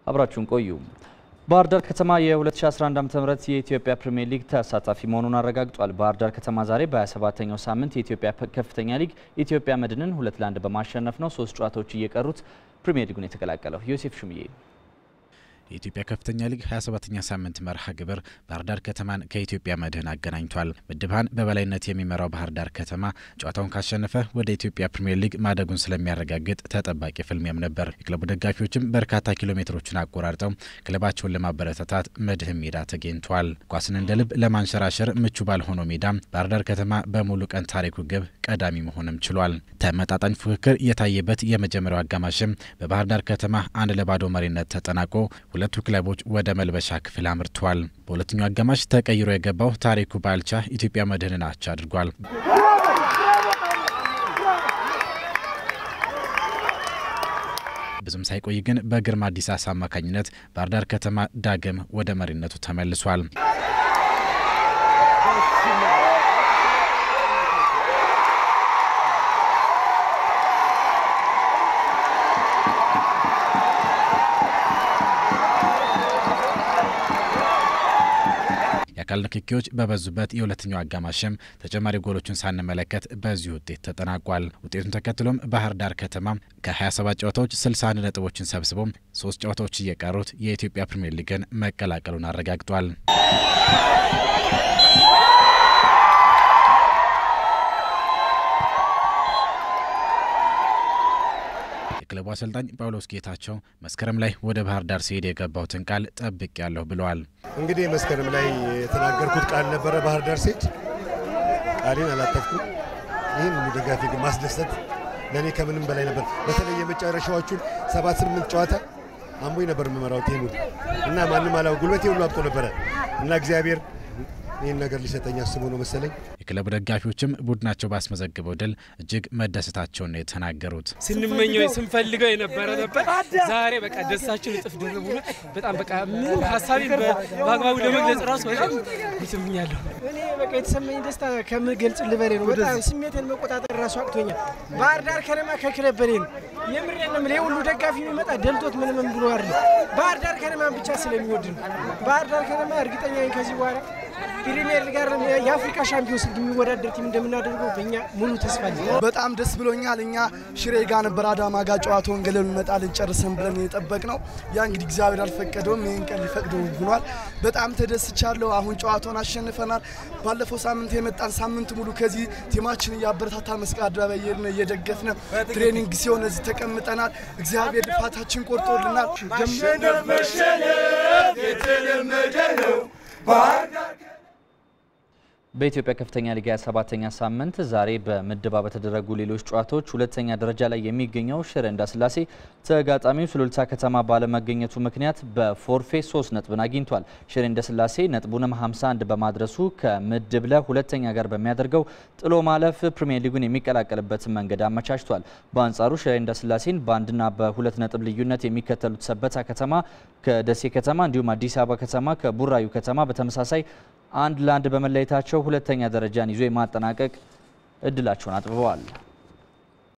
አብራችሁን ቆዩ። ባህር ዳር ከተማ የ2011 ዓ.ም የኢትዮጵያ ፕሪሚየር ሊግ ተሳታፊ መሆኑን አረጋግጧል። ባህር ዳር ከተማ ዛሬ በ27ኛው ሳምንት የኢትዮጵያ ከፍተኛ ሊግ ኢትዮጵያ መድንን ሁለት ለአንድ በማሸነፍ ነው ሶስት ጨዋታዎች እየቀሩት ፕሪሚየር ሊጉን የተቀላቀለው። ዮሴፍ ሹምዬ የኢትዮጵያ ከፍተኛ ሊግ 27ኛ ሳምንት መርሃ ግብር ባህር ዳር ከተማን ከኢትዮጵያ መድህን አገናኝቷል። ምድብን በበላይነት የሚመራው ባህር ዳር ከተማ ጨዋታውን ካሸነፈ ወደ ኢትዮጵያ ፕሪምየር ሊግ ማደጉን ስለሚያረጋግጥ ተጠባቂ ፍልሚያም ነበር። የክለቡ ደጋፊዎችም በርካታ ኪሎ ሜትሮችን አቆራርጠው ክለባቸውን ለማበረታታት መድህን ሜዳ ተገኝቷል። ኳስን እንደ ልብ ለማንሸራሸር ምቹ ባልሆነው ሜዳ ባህር ዳር ከተማ በሙሉ ቀን ታሪኩ ግብ ቀዳሚ መሆንም ችሏል። ተመጣጣኝ ፉክክር የታየበት የመጀመሪያው አጋማሽም በባህር ዳር ከተማ አንድ ለባዶ መሪነት ተጠናቆ ሁለቱ ክለቦች ወደ መልበሻ ክፍል አምርተዋል። በሁለተኛው አጋማሽ ተቀይሮ የገባው ታሪኩ ባልቻ ኢትዮጵያ መድህንን አቻ አድርጓል። ብዙም ሳይቆይ ግን በግርማ አዲሳሳ አማካኝነት ባህር ዳር ከተማ ዳግም ወደ መሪነቱ ተመልሷል። የአካል ንክኪዎች በበዙበት የሁለተኛው አጋማሽም ተጨማሪ ጎሎችን ሳንመለከት በዚህ ውጤት ተጠናቋል። ውጤቱን ተከትሎም ባህር ዳር ከተማ ከ27 ጨዋታዎች 61 ነጥቦችን ሰብስቦ ሶስት ጨዋታዎች እየቀሩት የኢትዮጵያ ፕሪምየር ሊግን መቀላቀሉን አረጋግጧል። የክለቡ አሰልጣኝ ጳውሎስ ጌታቸው መስከረም ላይ ወደ ባህር ዳር ሲሄድ የገባሁትን ቃል ጠብቅ ያለሁ ብለዋል። እንግዲህ መስከረም ላይ የተናገርኩት ቃል ነበረ። ባህር ዳር ሲሄድ ቃሌን አላጠፍኩም። ይህን ሁሉ ደጋፊ ግን ማስደሰት ለእኔ ከምንም በላይ ነበር። በተለይ የመጨረሻዎቹን ሰባት ስምንት ጨዋታ አምቦኝ ነበር የምመራው ቲሙን እና ማንም አላው ጉልበቴ ሁሉ አብጦ ነበረ እና እግዚአብሔር ይህን ነገር ሊሰጠኝ አስቦ ነው መሰለኝ። የክለቡ ደጋፊዎችም ቡድናቸው ባስመዘግበው ድል እጅግ መደሰታቸውን ነው የተናገሩት። ስንመኘው ስንፈልገው የነበረ ነበር። ዛሬ በቃ ደስታችን እጥፍ ድርብ ሆኖ በጣም በቃ ምን ሀሳቢ በአግባቡ ለመግለጽ ራሱ በጣም ይስምኛለሁ። እኔ በቃ የተሰማኝ ደስታ ከምገልጽ ልበሌ ነው። በጣም ስሜትን መቆጣጠር ራሱ አቅቶኛል። ባህር ዳር ከነማ ከክለብ በሌ ነው። የምሬን ነው የምልህ። ሁሉ ደጋፊ የሚመጣ ደልቶት ምንም ብሎ አይደለም። ባህር ዳር ከነማን ብቻ ስለሚወድ ነው። ባህር ዳር ከነማ እርግጠኛ ነኝ ከዚህ በኋላ ፕሪሚየር ሊግ አይደለም የአፍሪካ ሻምፒዮንስ ሊግ የሚወዳደር ቲም እንደምናደርገው በእኛ ሙሉ ተስፋ አለ። በጣም ደስ ብሎኛል። እኛ ሽሬ ጋር ነበር አዳማ ጋር ጨዋታውን ገለሉ እንመጣለን ጨርሰን ብለን የጠበቅ ነው። ያ እንግዲህ እግዚአብሔር አልፈቀደውም። ይህን ቀን ሊፈቅደው ሆኗል። በጣም ተደስቻለሁ። አሁን ጨዋታውን አሸንፈናል። ባለፈው ሳምንት የመጣን ሳምንት ሙሉ ከዚህ ቲማችን እያበረታታ መስቀል አደባባይ እየሄድን እየደገፍን ትሬኒንግ ሲሆን እዚህ ተቀምጠናል። እግዚአብሔር ልፋታችን ቆርጦልናል። መሸነፍ መሸነፍ የተለመደ ነው። በኢትዮጵያ ከፍተኛ ሊግ 27ኛ ሳምንት ዛሬ በምድባ በተደረጉ ሌሎች ጨዋታዎች ሁለተኛ ደረጃ ላይ የሚገኘው ሽረ እንዳስላሴ ተጋጣሚው ሱሉልታ ከተማ ባለመገኘቱ ምክንያት በፎርፌ 3 ነጥብን አግኝቷል። ሽረ እንዳስላሴ ነጥቡንም 51 በማድረሱ ከምድብ ለ ሁለተኛ ጋር በሚያደርገው ጥሎ ማለፍ ፕሪሚየር ሊጉን የሚቀላቀልበትን መንገድ አመቻችቷል። በአንጻሩ ሽረ እንዳስላሴን በአንድና በሁለት ነጥብ ልዩነት የሚከተሉት ሰበታ ከተማ ከደሴ ከተማ እንዲሁም አዲስ አበባ ከተማ ከቡራዩ ከተማ በተመሳሳይ አንድ ለአንድ በመለየታቸው ሁለተኛ ደረጃን ይዞ የማጠናቀቅ እድላቸውን አጥብበዋል።